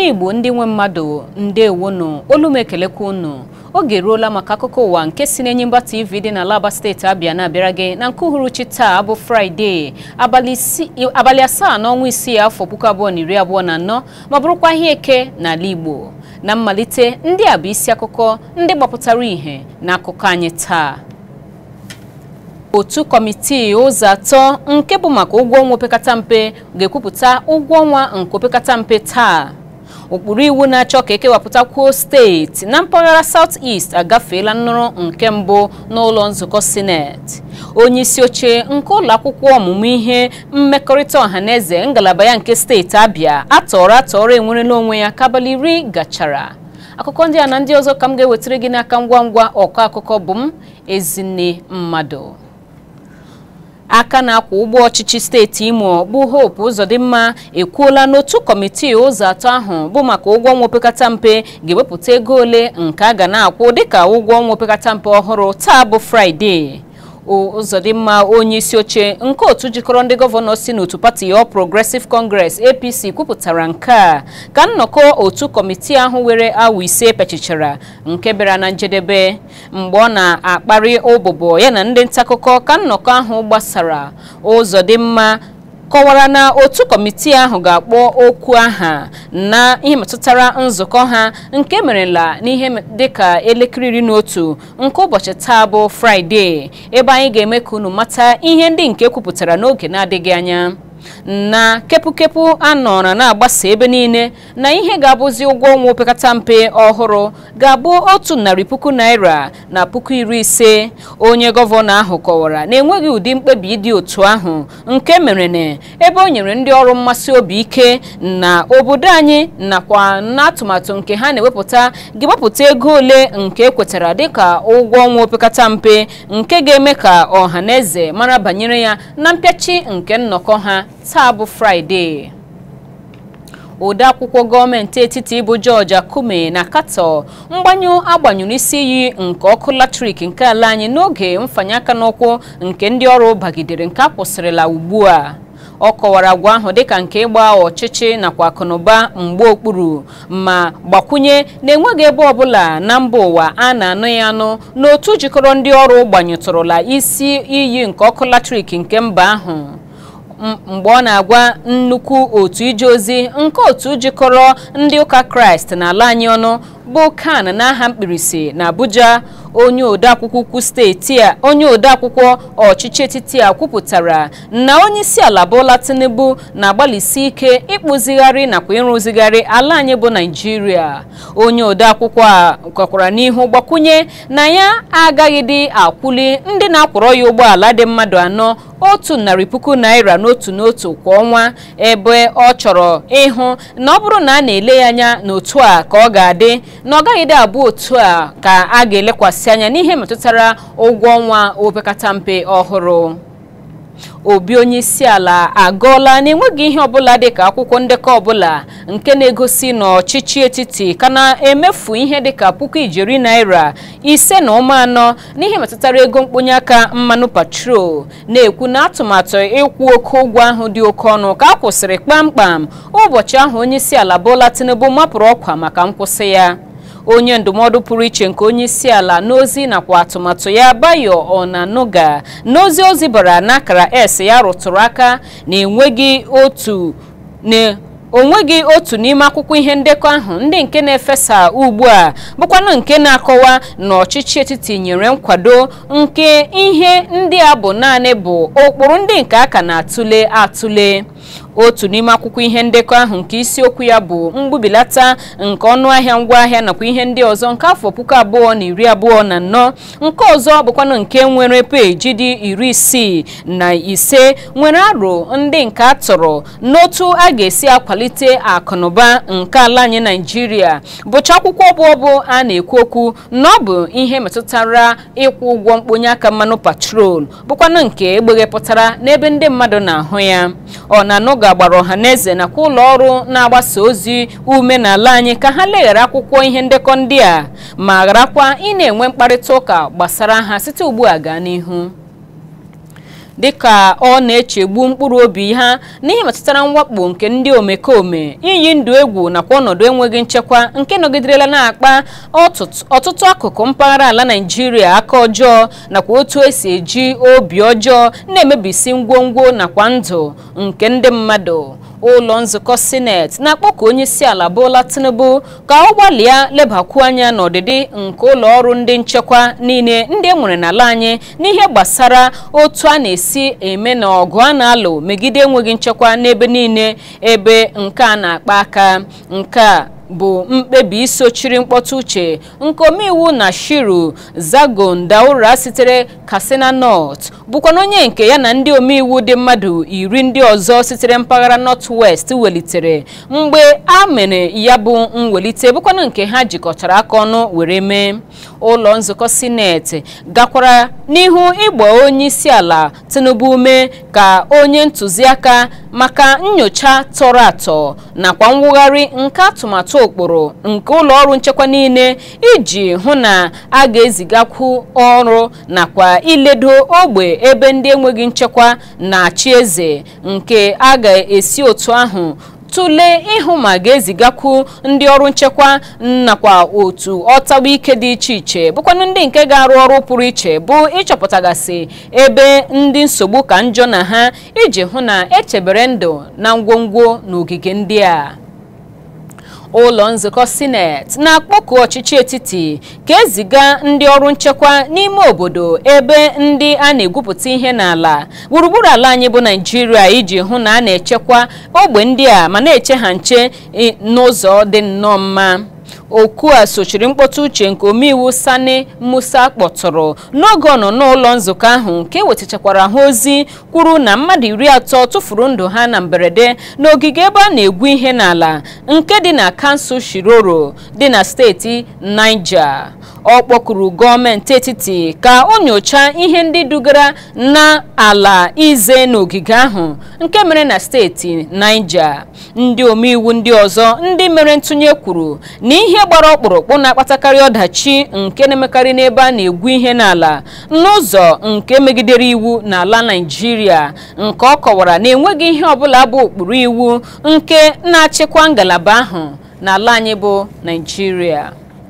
igbo ndị nwe mmadụ ndewonu olu m ekelekwa unu oge eruola maka akụkọ ụwa nke si n'Enyimba TV dị na Alaba steeti Abịa na-abịara gị na nke uhuruchi taa bụ fraịde abalị asaa n'ọnwa isii afọ puku abụọ na iri abụọ na anọ ma bụrụkwa ihe eke n'ala igbo na mmalite ndị a bụ isi akụkọ ndị gbapụtara ìhè na akụkọ anyị taa otu kọmitii ụzọ atọ nke bụ maka ụgwọ ọnwa opekata mpe ga-ekwupụta ụgwọ ọnwa nke opekata mpe taa ụkpụrụ iwu na-achọ ka ekewapụtakwuo steeti na mpaghara South East agafeela nnụrụ nke mbụ n'ụlọ nzukọ sineti onye isi oche nke ụlọ akwụkwọ ọmụmụ ihe mmekọrịta ọhaneze ngalaba ya nke steeti Abịa atọrọ atọrọ enwerela onwe ya ka abalị iri gachara akụkọ ndị a na ndị ọzọ ka m ga-ewetara gị n'aka ngwa ngwa ọkọ akụkọ bụ m Ezinne Mmadụ aka na-akwa ụgbọ ọchịchị steeti Imo bụ Hope Uzodimma ekwuola n'otu kọmitii ụzọ atọ ahụ bụ maka ụgwọ ọnwa opekata mpe ga-ewepụta ego ole nke a ga na-akwụ dịka ụgwọ ọnwa opekata mpe ọhụrụ taa bụ Fraịde Uzodimma onye isi oche nke otu jikọrọ ndị gọvanọ si n'otu pati All Progressive Congress APC kwupụtara nke a ka nnọkọ otu kọmitii ahụ were awa ise pechichara nke bịara na njedebe mgbe ọ na-akparị ụbụbọ ya na ndị ntaakụkọ ka nnọkọ ahụ gbasara Uzodimma kọwara na otu kọmitii ahụ ga-akpọ okwu aha na ihe metụtara nzukọ ha nke merela n'ihe dịka elekere iri na otu nke ụbọchị taa bụ fraịde ebe anyị ga-eme ka unu mata ihe ndị nke kwupụtara n'oge na-adịghị anya na kepụkepụ anọrọ na-agbasa ebe niile na ihe ga-abụzi ụgwọ ọnwa opekata mpe ọhụrụ ga-abụ otu narị puku naira na puku iri ise onye gọvanọ ahụ kọwara na enweghị ụdị mkpebi dị otu ahụ nke mere na ebe o nyere ndị ọrụ mmasị obi ike na obodo anyị nakwa n'atụmatụ nke ha na-ewepụta ga-ewepụta ego ole nke ekwetara dịka ụgwọ ọnwa opekata mpe nke ga-eme ka ọha na eze mara banyere ya na mpịachi nke nnọkọ ha taa bụ fraịde odeakwụkwọ gọọmenti etiti bụ George Akume na katọ mgbanyụ agbanyụrụ isi iyi nke ọkụ latrik nke ala anyị n'oge mfanye aka n'ụkwụ nke ndị ọrụ bagidere nke a kwụsịrịla ugbu a ọ kọwara agwa ahụ dịka nke ịgba ọchịchị nakwa akụnụba mgbe okpuru ma gbakwunye na enweghị ebe ọbụla na mba ụwa a na-anụ ya anụ n'otu jikọrọ ndị ọrụ gbanyụtụrụla isi iyi nke ọkụ latrik nke mba ahụ mgbe ọ na-agwa nnukwu otu ije ozi nke otu jikọrọ ndị ụka kraịst n'ala anyị ọnụ bụ kan n'aha mkpirisi na abuja onye odeakwụkwọ ukwu steeti a onye odeakwụkwọ ọchịchị etiti a kwupụtara na onye isi ala Bola Tinubu na-agbalịsi ike ịkpụzigharị nakwa ịrụzigharị ala anyị bụ naijiria onye odeakwụkwọ a kwakwara n'ihu gbakwunye na ya agaghịdị akwụli ndị na-akwọrọ ya ụgbọala dị mmadụ anọ otu narị puku naira n'otu n'otu kwa ọnwa ebe ọ chọrọ ịhụ na ọ bụrụ na a na-ele ya anya n'otu a ka ọ ga-adị na ọ gaghịdị abụ otu a ka a ga-elekwasị anya n'ihe metụtara ụgwọ ọnwa opekata mpe ọhụrụ obi onye isi ala agọọla na-enweghị ihe ọbụla dịka akwụkwọ ndekọ ọbụla nke na-egosi na ọchịchị etiti ka na-emefu ihe dịka puku ijeri naira ise na ụma anọ n'ihe metụtara ego mkponye aka mmanụ patrol na-ekwu na atụmatụ ịkwụ oke ụgwọ ahụ dị oke ọnụ ka a kwụsịrị kpamkpam ụbọchị ahụ onye isi ala Bola Tinubu mapụrụ ọkwa maka nkwụsị ya onye ndụmọdụ pụrụ iche nke onye isi ala n'ozi nakwa atụmatụ ya Bayo Onanuga n'ozi ozi bara n'akara S ya rụtụrụ aka na enweghị otu na onweghị otu n'ime akwụkwọ ihe ndekọ ahụ ndị nke na-efesa ugbu a bụkwanụ nke na-akọwa na ọchịchị etiti nyere nkwado nke ihe ndị a bụ naanị bụ ụkpụrụ ndị nke aka na-atụle atụle otu n'ime akwụkwọ ihe ndekọ ahụ nke isiokwu ya bụ mgbubilata nke ọnụahịa ngwaahịa nakwa ihe ndị ọzọ nke afọ puku abụọ na iri abụọ na anọ nke ọzọ bụkwanụ nke nwere peji dị iri isii na ise nwere aro ndị nke a tọrọ n'otu a ga-esi akwalite akụnụba nke ala anyị naijiria bụcha akwụkwọ bụ ọbụ a na-ekwu okwu na ọ bụ ihe metụtara ịkwụ ụgwọ mkponye aka mmanụ patrol bụkwanụ nke egbeghepụtara n'ebe ndị mmadụ na-ahụ ya ọ na-anụga gbara ọhaneze nakwa ụlọ ọrụ na-agbasa ozi ume n'ala anyị ka ha leghara akwụkwọ ihe ndekọ ndị a ma gharakwa ị na-enwe mkparịta ụka gbasara ha site ugbu a gaa n'ihu dịka ọ na-echegbu mkpụrụ obi ha n'ihe metụtara mwakpo nke ndị omekome iyi ndụ egwu nakwa ọnọdụ enweghị nchekwa nke nọgiderela na-akpa ọtụtụ akụkụ mpaghara ala naijiria aka ọjọọ nakwa otu esi eji obi ọjọọ na-emebisi ngwongwo nakwa ndụ nke ndị mmadụ ụlọ nzukọ sineti na-akpọku onye isi ala Bola Tinubu ka ọ gbalịa lebakwu anya n'ọdịdị nke ụlọ ọrụ ndị nchekwa niile ndị e nwere n'ala anyị n'ihe gbasara otu a na-esi eme na ọgụ a na-alụ megide enweghị nchekwa n'ebe niile ebe nke a na-akpa aka nke a bụ mkpebi isochiri mkpọtụ uche nke omeiwu na shiru zagon daura sitere katsina north bụkwana onye nke ya na ndị omeiwu dị mmadụ iri ndị ọzọ sitere mpaghara north west welitere mgbe a mere ya bụ mwelite bụkwana nke ha jikọtara aka ọnụ were mee ụlọ nzukọ sineti gakwara n'ihu ịgba onye isi ala tinubu ume ka onye ntụziaka maka nyocha tọrọ atọ nakwa mwugharị nke atụmatụ ụkpụrụ nke ụlọ ọrụ nchekwa niile iji hụ na a ga-ezigakwu ọrụ nakwa iledo ogbe ebe ndị enweghị nchekwa na-achị eze nke a ga-esi otu ahụ tụlee ịhụ ma ga-ezigakwu ndị ọrụ nchekwa nakwa otu ọtagba ike dị iche iche bụkwanụ ndị nke ga-arụ ọrụ pụrụ iche bụ ịchọpụtagasị ebe ndị nsogbu ka njọ na ha iji hụ na echebere ndụ na ngwongwo n'ogige ndị a ụlọ nzukọ sineti na-akpọku ọchịchị etiti ka eziga ndị ọrụ nchekwa n'ime obodo ebe ndị a na-egwupụta ihe n'ala gburugburu ala anyị bụ naijiria iji hụ na a na-echekwa ogbe ndị a ma na-eche ha nche n'ụzọ dị nnọọ mma okwu a sochiri mkpọtụ uche nke omeiwu sani musa kpọtụrụ n'oge ọ nọ n'ụlọ nzukọ ahụ nke wetachakwara ha ozi kwuru na mmadụ iri atọ tụfuru ndụ ha na mberede n'ogige ebe a na-egwu ihe n'ala nke dị na kansụl shiroro dị na steeti niger ọ kpọkuru gọọmenti etiti ka o nyochaa ihe ndị dugara na ala ize n'ogige ahụ nke mere na steeti niger ndị omeiwu ndị ọzọ ndị mere ntụnye kwuru na ihe gbara ọkpụrụkpụ na-akpatakarị ọdachi nke na-emekarị n'ebe a na-egwu ihe n'ala n'ụzọ nke megidere iwu n'ala naijiria nke ọ kọwara na enweghị ihe ọbụla bụ ụkpụrụ iwu nke na-achịkwa ngalaba ahụ n'ala anyị bụ naijiria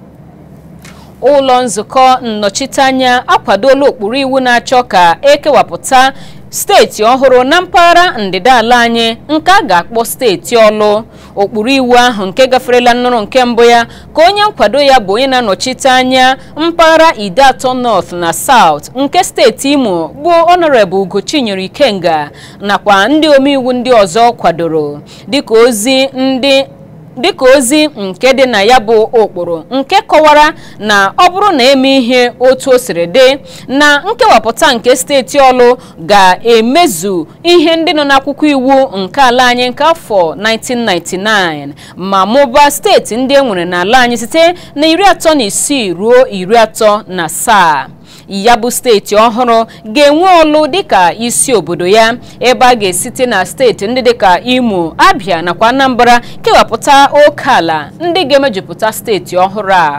ụlọ nzukọ nnọchiteanya akwadola ụkpụrụ iwu na-achọ ka ekewapụta steeti ọhụrụ na mpaghara ndịda ala anyị nke a ga-akpọ steeti ọlụ ụkpụrụ iwu ahụ nke gaferela nnụrụ nke mbụ ya ka onye nkwado ya bụ onye na-anọchite anya mpaghara ide atọ north na south nke steeti imo bụ honorable ugochinyere ikenga nakwa ndị omeiwu ndị ọzọ kwadoro dịka ozi ndị dịka ozi nke dị na ya bụ ụkpụrụ nke kọwara na ọ bụrụ na eme ihe otu o siri dị na nkewapụta nke steeti ọlụ ga-emezu ihe ndị nọ n'akwụkwọ iwu nke ala anyị nke afọ 1999 ma mụbaa steeti ndị e nwere n'ala anyị site na iri atọ na isii ruo iri atọ na asaa ya bụ steeti ọhụrụ ga-enwe ọlụ dịka isi obodo ya ebe a ga-esite na steeti ndị dịka imo abia nakwa anambra kewapụta oke ala ndị ga-emejupụta steeti ọhụrụ a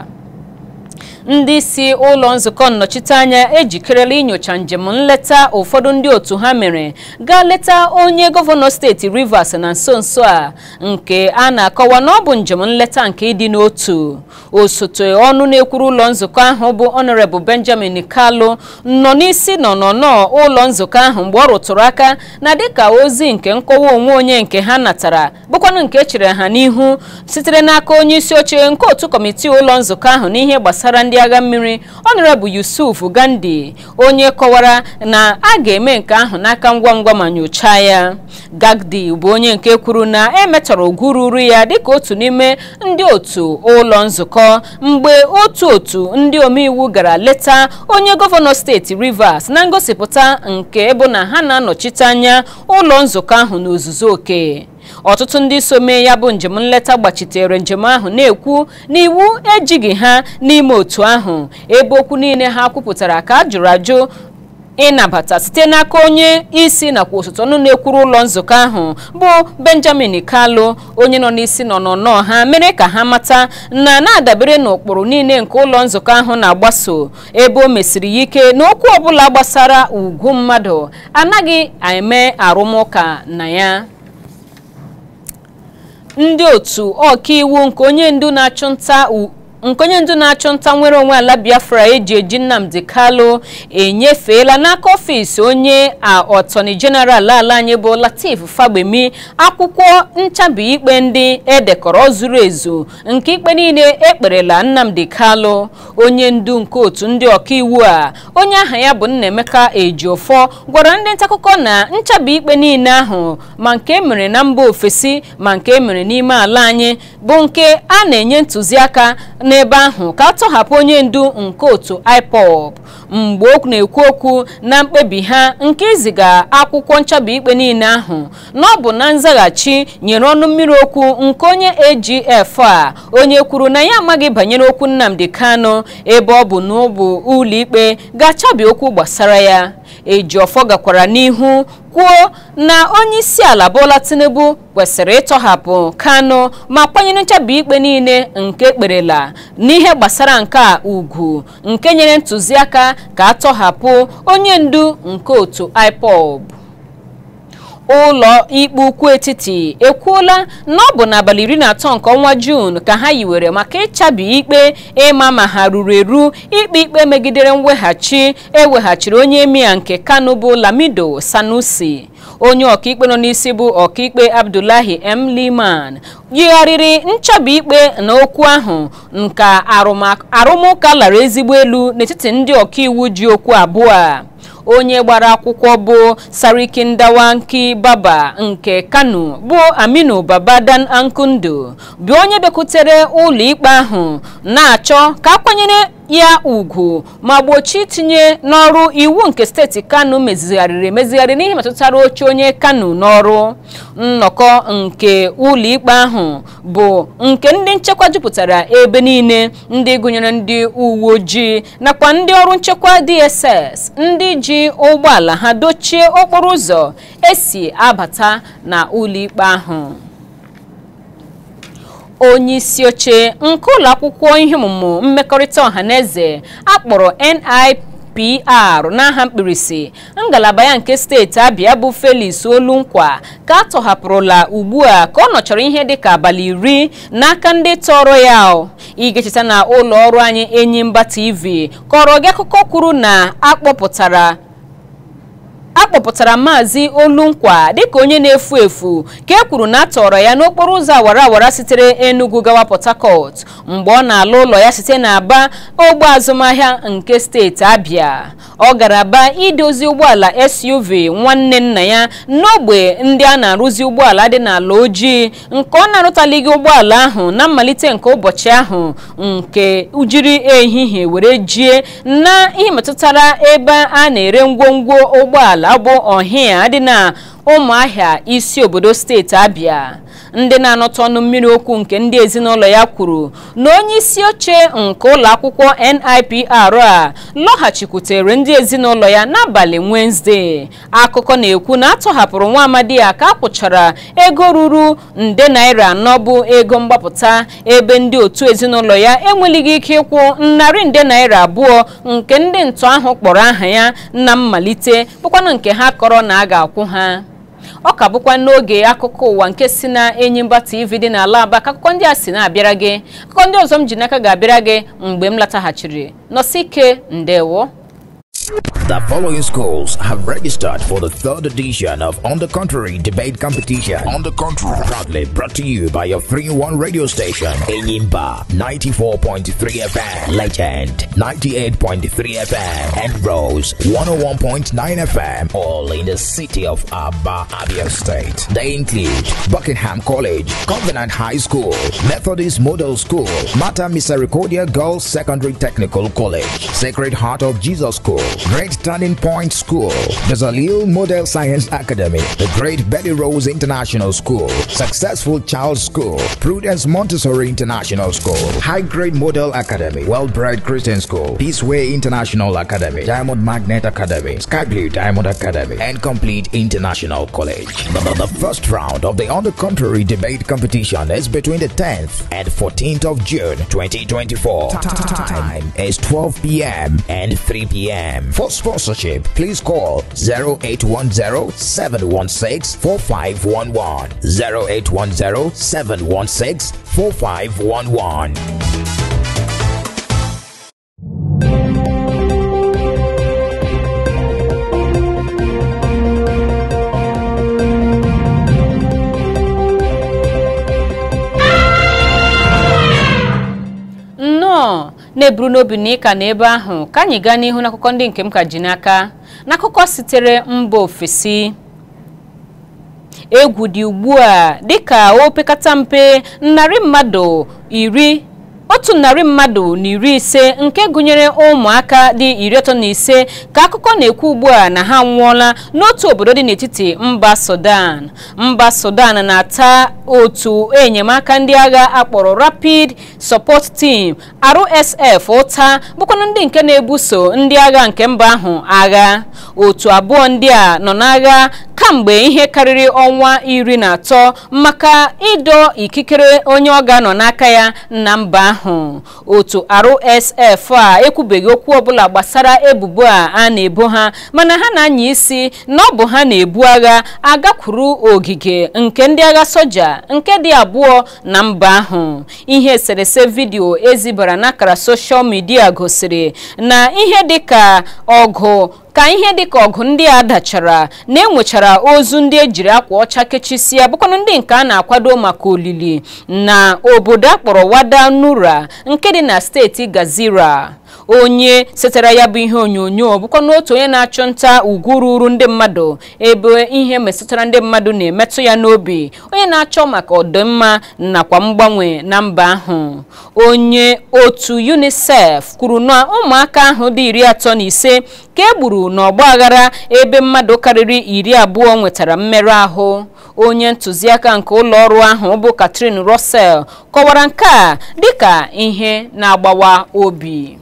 ndị isi ụlọ nzukọ nnọchiteanya ejikerela inyocha njem nleta ụfọdụ ndị otu ha mere gaa leta onye gọvanọ steeti rivers na nso nso a nke a na-akọwa na ọ bụ njem nleta nke ịdị n'otu osote ọnụ na-ekwuru ụlọ nzukọ ahụ bụ honorable benjamin kalu nọ n'isi nọnọnọ ụlọ nzukọ ahụ mgbe ọ rụtụrụ aka na dịka ozi nke nkọwa onwe onye nke ha natara bụkwanụ nke echere ha n'ihu sitere n'aka onye isi oche nke otu kọmitii ụlọ nzukọ ahụ n'ihe gbasara ndị agha mmiri honorable yusuf gandhi onye kọwara na a ga-eme nke ahụ n'aka ngwa ngwa ma nyochaa ya gagdi bụ onye nke kwuru na emetọrọ ugwu ruru ya dịka otu n'ime ndị otu ụlọ nzukọ mgbe otu otu ndị omeiwu gara leta onye gọvanọ steeti rivers na ngosipụta nke bụ na ha na-anọchite anya ụlọ nzukọ ahụ n'ozuzu oke ọtụtụ ndị so mee ya bụ njem nleta gbachitere njem ahụ na-ekwu na iwu ejighị ha n'ime otu ahụ ebe okwu niile ha kwupụtara ka a jụrụ ajụ ịnabata site n'aka onye isi nakwa osote ọnụ na-ekwuru ụlọ nzukọ ahụ bụ benjamin kalu onye nọ n'isi nọnọnọ ha mere ka ha mata na na-adabere n'ụkpụrụ niile nke ụlọ nzukọ ahụ na-agbaso ebe o mesiri ya ike na okwu ọbụla gbasara ugwu mmadụ anaghị eme arụmụka na ya ndị otu ọkaiwu nke onye ndu na-achụ nta nke onye ndu na-achụ nta nwere onwe ala biafra eji eji nnamdi kalu enyefeela n'aka ọfịs onye ọtọni jeneral ala anyị bụ latif fagbemi akwụkwọ nchabi ikpe ndị edekọrọ zuru ezu nke ikpe niile ekperela nnamdi kalu onye ndu nke otu ndị ọkaiwu a onye aha ya bụ nnaemeka ejiofọ gwara ndị ntaakụkọ na nchabi ikpe niile ahụ ma nke emere na mba ofesi ma nke emere n'ime ala anyị bụ nke a na-enye ntụziaka n'ebe ahụ ka a tọhapụ onye ndu nke otu IPOB mgbe o na-ekwu okwu na mkpebi ha nke iziga akwụkwọ nchabi ikpe niile ahụ na ọ bụ na nzaghachi nyere ọnụ mmiri okwu nke onye AGF a onye kwuru na ya amaghị banyere okwu Nnamdi Kanu ebe ọ bụ na ọ bụ ụlọikpe ga-achabi okwu gbasara ya Ejiofọ gakwara n'ihu kwuo na onye isi ala Bola Tinubu kwesịrị ịtọhapụ Kanu ma kwanyere nchabi ikpe niile nke ekperela n'ihe gbasara nke a ugwu nke nyere ntụziaka ka a tọhapụ onye ndu nke otu IPOB ụlọ ikpe ukwu etiti ekwuola na ọ bụ n'abalị iri na atọ nke ọnwa juun ka ha yiwere maka ịchabi ikpe ịma ma ha ruru eru ikpe ikpe megidere mweghachi eweghachiri onye emia nke kano bụ lamido sanusi onye ọkaikpe nọ n'isi bụ ọkaikpe abdullahi m liman yigharịrị nchabi ikpe na okwu ahụ nka arụmụka lara ezigbo elu n'etiti ndị ọkaiwu ji okwu abụọ a onye gbara akwụkwọ bụ sariki ndawanki baba nke kano bụ aminu babadan ankundu bụ onye bịakwutere ụlọ ikpe ahụ na-achọ ka akwanyere ya ugwu ma gbochie itinye n'ọrụ iwu nke steeti kano mezigharịrị emezigharị n'ihe metụtara oche onye kano n'ọrụ nnọkọ nke ụlọ ikpe ahụ bụ nke ndị nchekwa jupụtara ebe niile ndị gụnyere ndị uwe ojii nakwa ndị ọrụ nchekwa dss ndị ji ụgbọala ha dochie okporo ụzọ esi abata na ụlọ ikpe ahụ onye isi oche nke ụlọ akwụkwọ ihe ọmụmụ mmekọrịta ọhaneze akpọrọ NIPR n'aha mkpirisi ngalaba ya nke steeti Abịa bụ Felix Olunkwa ka a tọhapụrụla ugbu a ka ọ nọchara ihe dịka abalị iri n'aka ndị tọrọ ya ị ga-echeta na ụlọ ọrụ anyị Enyimba TV kọrọ gị akụkọ kwuru na akpọpụtara akpọpụtara maazị olunkwa dịka onye na-efu efu ka e kwuru na a tọrọ ya n'okporo ụzọ awara awara sitere enugu gawa port harcourt mgbe ọ na-ala ụlọ ya site n'aba ogbe azụmahịa nke steeti abịa ọ gara aba idozi ụgbọala suv nwanne nna ya n'ogbe ndị a na-arụzi ụgbọala dị n'ala ojii nke ọ na-arụtalighị ụgbọala ahụ na mmalite nke ụbọchị ahụ nke ujiri ehihie were jie na ihe metụtara ebe a na-ere ngwongwo ụgbọala bụ ọhịa dị na ụmụahịa isi obodo steeti abịa ndị na-anọtụ ọnụ mmiri okwu nke ndị ezinụlọ ya kwuru na onye isi oche nke ụlọ akwụkwọ NIPR a lọghachikwutere ndị ezinụlọ ya n'abalị Wenesde akụkọ na-ekwu na atọhapụrụ nwa amadi ya ka akwụchara ego ruru nde naira anọ bụ ego mgbapụta ebe ndị otu ezinụlọ ya enwelighị ike ịkwụ narị nde naira abụọ nke ndị ntọ ahụ kpọrọ aha ya na mmalite bụkwanụ nke ha kọrọ na a ga-akwụ ha ọ ka bụkwa n'oge akụkọ ụwa nke si na Enyimba TV dị n'ala Aba ka akụkọ ndị a si na-abịara gị akụkọ ndị ọzọ m ji n'aka ga-abịara gị mgbe m lataghachiri nọsi ike ndewo The following schools have registered for the third edition of On the Contrary debate competition. On the Contrary, proudly brought to you by your 3-1 radio station, Enyimba 94.3 FM, Legend 98.3 FM, and Rose 101.9 FM, all in the city of Aba, Abia State. They include Buckingham College, Covenant High School, Methodist Model School, Mata Misericordia Girls Secondary Technical College, Sacred Heart of Jesus School, Great Turning Point School, the Zalil Model Science Academy, the Great Betty Rose International School, Successful Child School, Prudence Montessori International School, High Grade Model Academy, Well Bred Christian School, Peaceway International Academy, Diamond Magnet Academy, Sky Blue Diamond Academy, and Complete International College. The, the- the first round of the On the Contrary debate competition is between the 10th and 14th of June 2024. Time is 12 p.m. and 3 p.m. For sponsorship, please call 0810 716 4511. 0810 716 4511. nnọọ na-eburu n'obi na ịka n'ebe ahụ ka anyị gaa n'ihu n'akụkọ ndị nke m ka ji n'aka n'akụkọ sitere mba ofesi egwu dị ugbu a dịka o pekata mpe narị mmadụ iri otu narị mmadụ na iri ise nke gụnyere ụmụaka dị iri atọ na ise ka akụkọ na-ekwu ugbu a na ha anwụọla n'otu obodo dị n'etiti mba sudan mba sudan na-ata otu enyemaka ndị agha akpọrọ rapid support team rsf ụta bụkwanụ ndị nke na-ebuso ndị agha nke mba ahụ agha otu abụọ ndị a nọ n'agha kamgbe ihe karịrị ọnwa iri na atọ maka ịdọ ikikere onye ọ ga-anọ n'aka ya na mba ahụ otu rsf a ekwubeghị okwu ọbụla gbasara ebubo a a na-ebo ha mana ha na-anya isi na ọ bụ ha na-ebu agha agakwuru ogige nke ndị agha soja nke dị abụọ na mba ahụ ihe eserese vidiyo ezibara n'akara soshal midia gosiri na ihe dịka ọgụ ka ihe dịka ọgụ ndị a dachara na enwechara ozu ndị ejiri akwa ọcha kechisia bụkwanụ ndị nke a na-akwado maka olili na obodo akpọrọ wada nura nke dị na steeti gazira onye setere ya bụ ihe onyonyo bụkwa n'otu onye na-achụ nta ugwu ruru ndị mmadụ ebe ihe metụtara ndị mmadụ na-emetụ ya n'obi onye na-achọ maka ọdịmma nakwa mgbanwe na mba ahụ onye otu unicef kwuru na ụmụaka ahụ dị iri atọ na ise ka e gburu n'ọgba aghara ebe mmadụ karịrị iri abụọ nwetara mmerụ ahụ onye ntụziaka nke ụlọ ọrụ ahụ bụ Catherine Russell kọwara nke a dịka ihe na-agbawa obi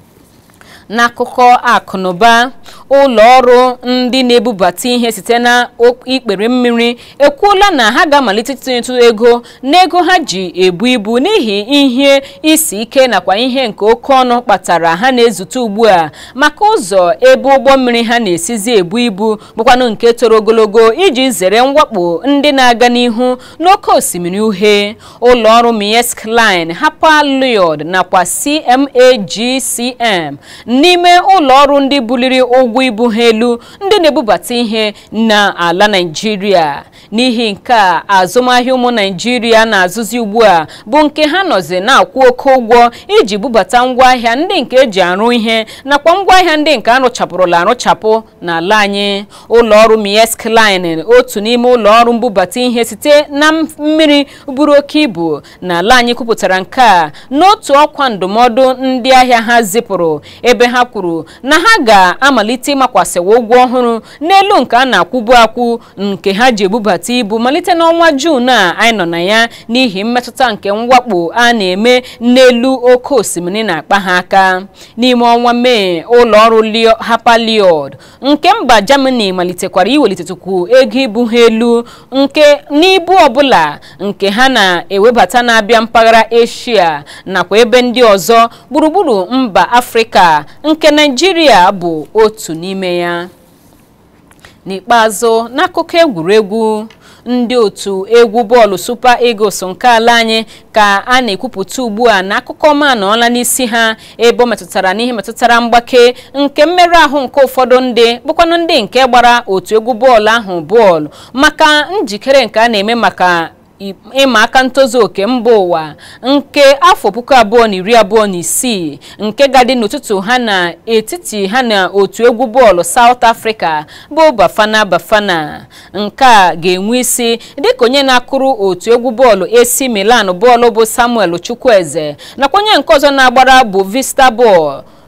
n'akụkọ akụnụba ụlọ ọrụ ndị na-ebubata ihe site na ikpere mmiri ekwuola na ha ga-amalite itinyetu ego n'ego ha ji ebu ibu n'ihi ihe isi ike nakwa ihe nke oke ọnụ kpatara ha na-ezute ugbu a maka ụzọ ebe ụgbọ mmiri ha na-esizi ebu ibu bụkwanụ nke toro ogologo iji zere mwakpo ndị na-aga n'ihu n'oké osimiri uhie ụlọ ọrụ Maersk Line Hapag Lloyd nakwa CMAGCM n'ime ụlọ ọrụ ndị buliri ụgwọ ibu ha elu ndị na-ebubata ihe n'ala Naịjirịa n'ihi nke a azụmahịa ụmụ Naịjirịa na-azụzi ugbu a bụ nke ha nọzi na-akwụ oke ụgwọ iji bubata ngwaahịa ndị nke eji arụ ihe nakwa ngwaahịa ndị nke arụchapụrụla arụchapụ n'ala anyị ụlọ ọrụ Maersk Line otu n'ime ụlọ ọrụ mbubata ihe site na mmiri buru oke ibu n'ala anyị kwupụtara nke a n'otu ọkwa ndụmọdụ ndị ahịa ha zipụrụ ebe ha kwuru na ha ga-amalite ịmakwasịwa ụgwọ ọhụrụ n'elu nke a na-akwụbu akwụ nke ha ji ebubata ibu malite n'ọnwa Juun a anyị nọ na ya n'ihi mmetụta nke mwakpo a na-eme n'elu oke osimiri na-akpa ha aka n'ime ọnwa Mee ụlọ ọrụ Hapag-Lloyd nke mba Germany malitekwara iwelitetukwu ego ibu ha elu nke n'ibu ọbụla nke ha na-ewebata na-abịa mpaghara Asia nakwa ebe ndị ọzọ gburugburu mba Afrịka nke Naịjirịa bụ otu n'ime ya n'ikpeazụ n'akụkọ egwuregwu ndị otu egwu bọọlụ Super Eagles nke ala anyị ka a na-ekwupụta ugbu a na akụkọ ọma anọọla n'isi ha ebe ọ metụtara n'ihe metụtara mgbake nke mmerụ ahụ nke ụfọdụ ndị bụkwanụ ndị nke gbara otu egwu bọọlụ ahụ bọọlụ maka njikere nke a na-eme maka ịma aka ntozu oke mba ụwa nke afọ puku abụọ na iri abụọ na isii nke ga-adị n'ụtụtụ ha na etiti ha na otu egwu bọọlụ South Africa bụ Bafana Bafana nke a ga-enwe isi dịka onye na-akụrụ otu egwu bọọlụ AC Milan bọọlụ bụ Samuel Chukwueze nakwa onye nke ọzọ na-agbara bụ Vista bọọlụ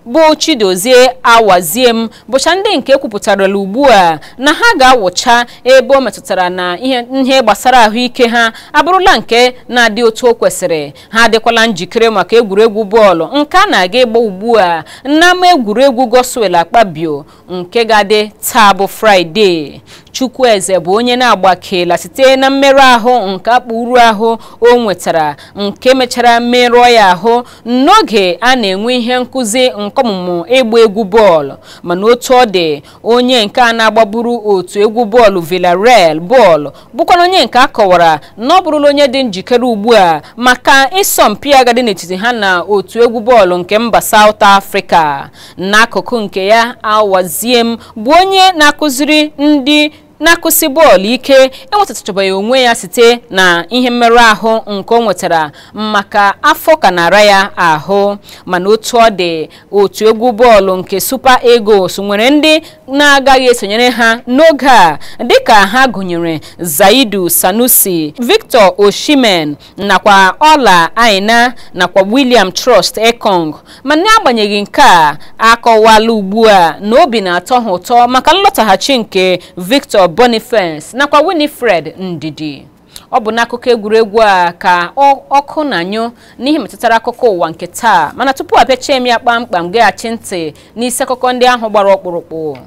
bụ chidozie awaziem bụcha ndị nke kwupụtarala ugbu a na ha ga-awụcha ebe o metụtara na ihe ihe gbasara ahụike ha abụrụla nke na-adị otu o kwesịrị ha adịkwala njikere maka egwuregwu bọọlụ nke a na-aga ịgba ugbu a n'ama egwuregwu goswel akpabio nke ga-adị taa bụ fraịde chukwueze bụ onye na-agbakela site na mmerụ ahụ nke akpụrụ ahụ o nwetara nke mechara merụọ ya ahụ n'oge a na-enwe ihe nkụzi nke ọmụmụ ịgba egwu bọọlụ mana otu ọ dị onye nke a na-agbaburu otu egwu bọọlụ Villarreal bọọlụ bụkwana onye nke a kọwara na ọ bụrụla onye dị njikere ugbu a maka ịsọmpi agadi n'etiti ha na otu egwu bọọlụ nke mba South Africa n'akụkụ nke ya awaziem bụ onye na-akụziri ndị na-akụsi bọọlụ ike enwetatachabeghị onwe ya site na ihe mmerụ ahụ nke o nwetara maka afọ ka nara ya ahụ mana otu ọ dị otu egwu bọọlụ nke Super Eagles nwere ndị na-agaghị esonyere ha n'oge a dịka ha gụnyere Zaidu Sanusi Victor Oshimen nakwa Ola Aina nakwa William Trust Ekong mana n'agbanyeghị nke a akọwala ugbu a na obi na-atọ ha ụtọ maka nlọtaghachi nke Victor Boniface nakwa Winifred Ndidi ọ bụ n'akụkọ egwuregwu a ka ọkụ na-anyụ n'ihe metụtara akụkọ ụwa nke taa mana tupu apịachie m ya kpamkpam geghachi ntị n'isi akụkọ ndị ahụ gbara ọkpụrụkpụ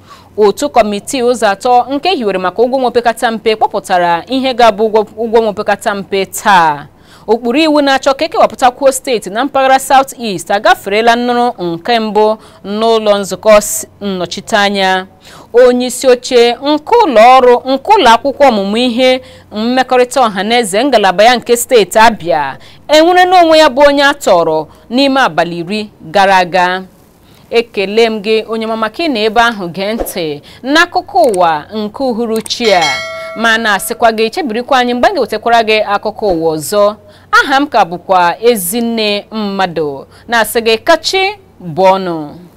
otu kọmitii ụzọ atọ nke hiwere maka ụgwọ nwopekata mpe kpọpụtara ihe ga-abụ ụgwọ nwopekata mpe taa ụkpụrụ iwu na-achọ ka ekewapụtakwuo steeti na mpaghara South East agaferela nnụrụ nke mbụ n'ụlọ nzukọ nnọchiteanya onye isi oche nke ụlọ ọrụ nke ụlọ akwụkwọ ọmụmụ ihe mmekọrịta ọhaneze ngalaba ya nke steeti Abia enwere n'onwe ya bụ onye a tọrọ n'ime abalị iri gara aga ekele m gị onye mama ka ị na ebe ahụ gee ntị n'akụkọ ụwa nke uhuruchi a ma na-asịkwa gị chebirikwa anyị mgbe m ga-ewetakwara gị akụkọ ụwa ọzọ aha m ka bụkwa ezinne mmadụ na-asị gị kachi bụ ọnụ